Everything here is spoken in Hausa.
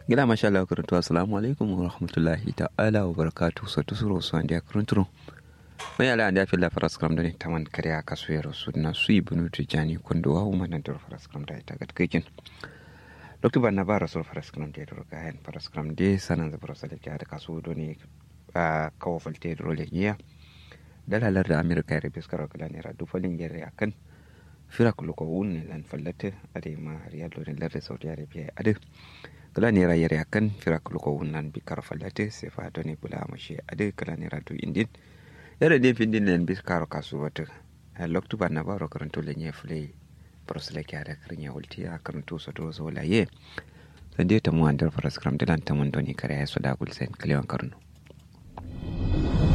gida masha Allah karantu assalamu alaikum wa rahmatullahi ta'ala wa barakatuh so to suro so andia karantu mai ala andia fil faras kram dani taman kariya kasu yaro su na su ibnu tijani kondo wa umma nan dor faras kram da ita gatkekin dr banna bara so faras kram de dor ga hen faras kram de sanan za faras da da kasu doni a kawo falte dor le ya dalalar da amerika ya rabe skara kala ne radu falin yare akan fira kuluko wun lan fallate ade ma riyalo ne larde saudi arabia ade kala nera yare akan fira kuluko wunan bi kar fallate se fa to ne bula mashi ade kala nera to indin yare den findin nen bi karo kasu wata loktu ba na baro karanto le nye fule prosle ki ada karnya ulti a karanto so to so la ye sande ta mu andar faras kram dilan ta mun doni kare ya so da gul sen kalewan karno